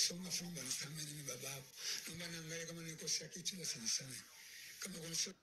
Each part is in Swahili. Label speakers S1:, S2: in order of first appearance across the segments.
S1: kusoma fumba nisamehe, mimi baba yako, naomba niangalie kama nilikosea kitu, basi nisamehe. Kama kuna so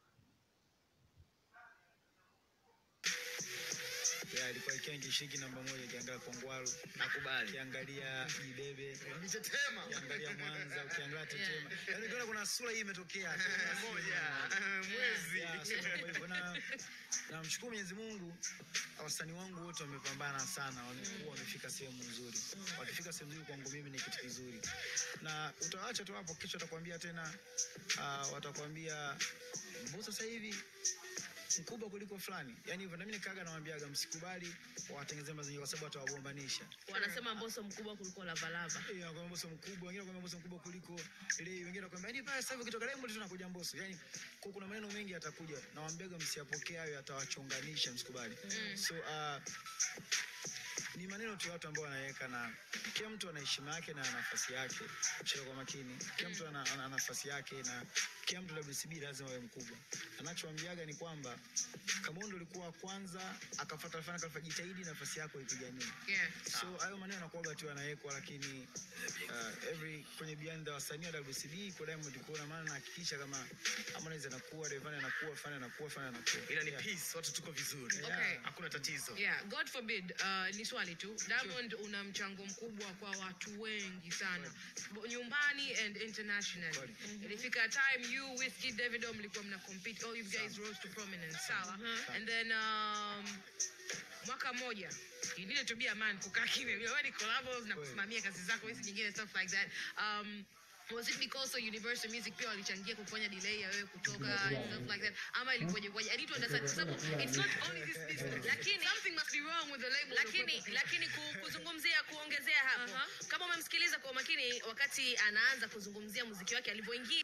S2: ya alikuwa ikiwa ngishiki namba moja, ukiangalia Kongwaru,
S3: Nakubali.
S2: ukiangalia Jidebe,
S3: Nitetema.
S2: ukiangalia Mwanza, ukiangalia Tetema, yaani ukiona kuna sura hii imetokea
S3: Moja. Mwezi.
S2: Ya, so kwa hivyo na namshukuru Mwenyezi Mungu, wasanii wangu wote wamepambana sana, wamekuwa wamefika sehemu nzuri. Wakifika sehemu nzuri kwangu mimi ni kitu kizuri, na utawaacha tu hapo, kesho watakwambia tena, uh, watakwambia Mbosso sasa hivi mkubwa kuliko fulani, yani hivyo. Na mimi nikaga nawaambiaga msikubali wawatengenezee mazingira, kwa sababu watawagombanisha.
S4: Wanasema Mbosso mkubwa kuliko Lavalava.
S2: Eh, wanakwambia Mbosso mkubwa, wengine wanakwambia Mbosso mkubwa kuliko ile, wengine wanakwambia yani pale sasa hivi ukitoka Diamond tunakuja Mbosso. Yani kwa kuna maneno mengi yatakuja, na waambiaga msiyapokee hayo, yatawachonganisha, msikubali. So uh, ni maneno tu ya watu ambao wanaweka, na kila mtu ana heshima yake na nafasi yake. Shika kwa makini, kila mtu ana, ana nafasi yake na kila mtu WCB lazima awe mkubwa. Anachoambiaga ni kwamba kama ndo ulikuwa wa kwanza akafuata fana kafa, jitahidi nafasi yako ipiganie.
S4: Yeah.
S2: So hayo maneno yanakuwaga tu yanawekwa, lakini uh, every kwenye behind the wasanii wa WCB kwa Diamond kuna maana nahakikisha kama Harmonize anakuwa, Rayvanny anakuwa, Fana anakuwa, Fana anakuwa.
S3: Ila ni
S2: Yeah.
S3: peace, watu tuko vizuri.
S4: Okay.
S3: Hakuna tatizo.
S4: Yeah, God forbid, uh, ni swali tu. Diamond una mchango mkubwa kwa watu wengi sana. Bo- Nyumbani and international.
S2: Kweli.
S4: Ilifika time you Wizkid Davido mlikuwa mna compete. Oh, you guys rose to prominence. Sawa. And then um, mwaka mmoja you needed to be a man kukaa kimya. Wewe ni collabos na kusimamia kazi zako hizi nyingine stuff like that. Um, was it because of Universal Music pia walichangia kufanya delay ya wewe kutoka and stuff like that ama ilikuwaje kwaje? I need to understand kwa sababu it's not only this business.
S5: Lakini-
S4: something must be wrong with the label.
S5: lakini lakini ku- kuzungumzia kuongezea hapo
S4: Aha.
S5: kama umemsikiliza kwa makini wakati anaanza kuzungumzia muziki wake alivyoingia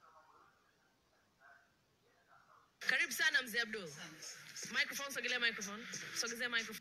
S5: karibu sana mzee abdul microphone sogelea microphone sogezea microphone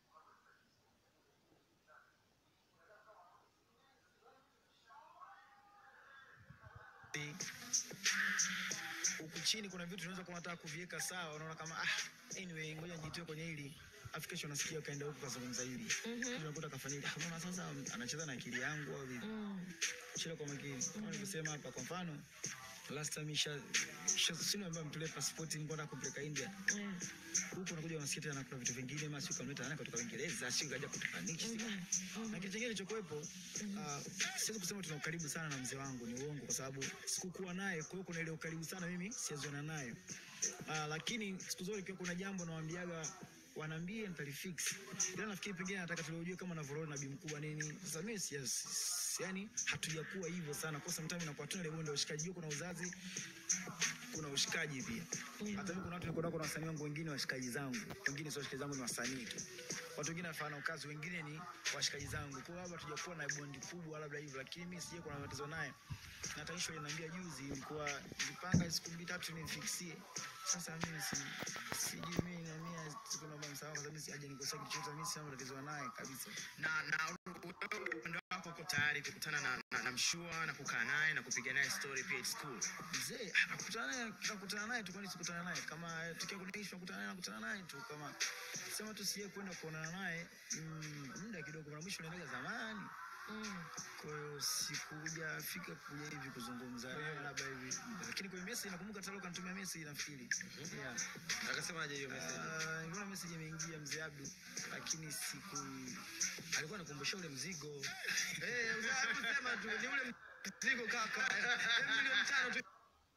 S2: huku chini kuna vitu tunaweza kuwa nataka kuviweka sawa, unaona kama ah, anyway, ngoja nijitoe kwenye hili afu kesho nasikia kaenda huku kazungumza hili mm-hmm. unakuta kafanya hili Ah, mbona sasa anacheza na akili yangu au vipi? Chila kwa makini kama nilivyosema hapa, kwa mfano last time isha sio ambayo mtolee passport nilikuwa nataka kumpeleka India huku unakuja unasikia tena kuna vitu vingine masi ukamleta nani kutoka Uingereza sio kaja kutoka nchi na kitu kingine kilichokuwepo uh, siwezi kusema tuna ukaribu sana na mzee wangu, ni uongo, kwa sababu sikukuwa naye. Kwa hiyo kuna ile ukaribu sana mimi sijazoana naye uh, lakini siku zote ikiwa kuna jambo nawaambiaga wanaambie nitalifix, ila nafikiri pengine nataka tuliojue kama navoroni na bi mkubwa nini. Sasa mimi si, si, yani hatujakuwa hivyo sana, kwa sometimes inakuwa tuna ile bonde ya ushikaji, jua kuna uzazi kuna ushikaji pia. Hata mimi kuna watu niko nao, kuna wasanii wangu wengine washikaji zangu, wengine sio washikaji zangu, ni wasanii tu. Watu wengine wanafanya kazi, wengine ni washikaji zangu. Kwa hiyo labda tujakuwa na bondi kubwa labda hivyo, lakini mimi sije kuna matatizo naye. Na tanisho aliniambia juzi, ilikuwa nilipanga siku mbili tatu nifiksie. Sasa mimi si sijui mimi na mimi siku naomba msamaha kwa sababu mimi hajanikosea kitu chochote, mimi sina matatizo naye kabisa.
S3: na na wewe upande wako uko tayari kukutana na, na, na mshua na kukaa naye na kupiga naye story pia it's cool
S2: mzee nakutana naye nakutana naye tu, kwani sikutana naye kama tukiwa kuna issue nakutana naye nakutana naye tu, kama sema tu siye kwenda kuonana naye mm, muda kidogo, mara mwisho nilienda zamani kwa hiyo sikujafika kuja hivi kuzungumza naye labda hivi, lakini kwenye message nakumbuka talo kanitumia message nafikiri, yeah.
S3: akasemaje hiyo
S2: Ah, niliona message imeingia mzee Abdu, lakini siku alikuwa anakumbusha ule mzigo
S3: eh sema tu ni ule mzigo kaka Eh, milioni tano tu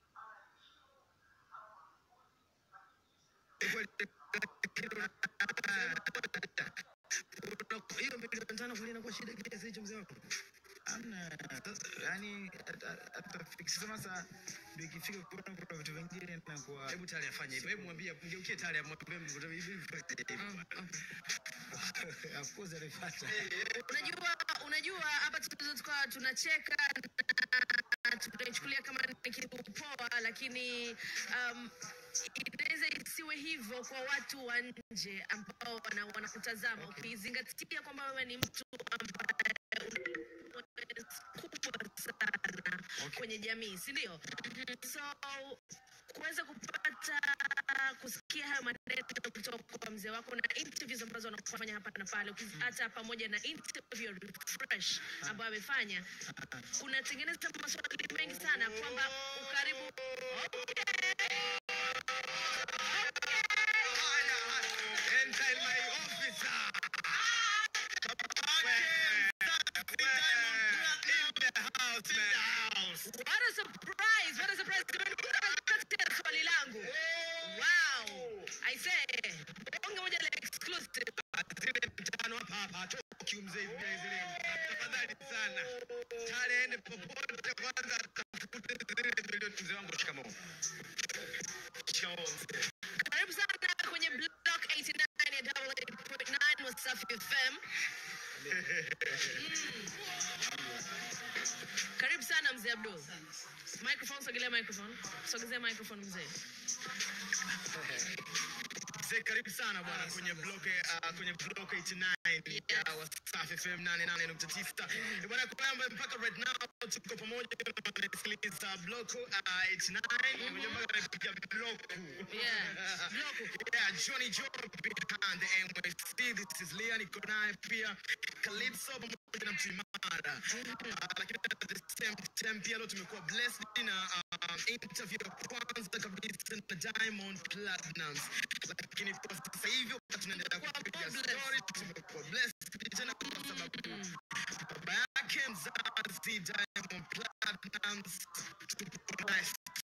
S3: hiyo milioni tano kulia kwa shida kiasi hicho mzee wako
S2: Amna, yani atafikisha sasa, ndio ikifika kuna kuna vitu vingine na kwa
S3: hebu tali afanye hivyo hebu mwambie mgeukie tali amwambie hivi hivi
S2: of course alipata
S5: unajua unajua hapa tunaweza tukawa tunacheka na tunaichukulia kama ni kitu poa lakini um, inaweza isiwe hivyo kwa watu wa nje ambao wana- wanakutazama ukizingatia kwamba wewe ni mtu ambaye una kubwa sana kwenye jamii si ndio so kuweza kupata kusikia hayo maneno kutoka kwa mzee wako na interviews ambazo wanafanya hapa na pale, ukiz- hata pamoja na interview ya refresh ambayo amefanya, unatengeneza maswali mengi sana kwamba ukaribu
S3: Enter in my office.
S5: What a surprise! What a surprise! Nimekupatia swali langu. Wow! I say, bonge moja la exclusive.
S3: Zile mtano hapa hapa hatoki mzee hivi zile. Tafadhali sana. Tale ende popote kwanza atafute zile milioni mzee wangu shikamoo. Shikamoo mzee.
S5: Karibu sana kwenye Block 89 ya 88.9 Wasafi FM. Mm. Karibu sana mzee Abdul. Microphone, sogelea microphone. Sogezea microphone mzee.
S3: Mzee karibu sana bwana kwenye block uh, kwenye block 89 ya Wasafi FM 88.9. Eh, Bwana kwa kwamba mpaka right now tuko pamoja tunasikiliza block uh, 89 Unajua mpaka napiga block.
S5: Yeah. Block.
S3: Yeah, Johnny Joe behind the MYC. This is Leah niko naye pia Calypso pamoja na Mtimara. Uh, lakini at the same time pia leo tumekuwa blessed na uh, interview ya kwanza kabisa na Diamond Platnumz. Lakini kwa sasa hivi wakati tunaendelea
S5: Tumekuwa
S3: kupiga
S5: blessed.
S3: story tumekuwa blessed tena kwa sababu baba yake mzazi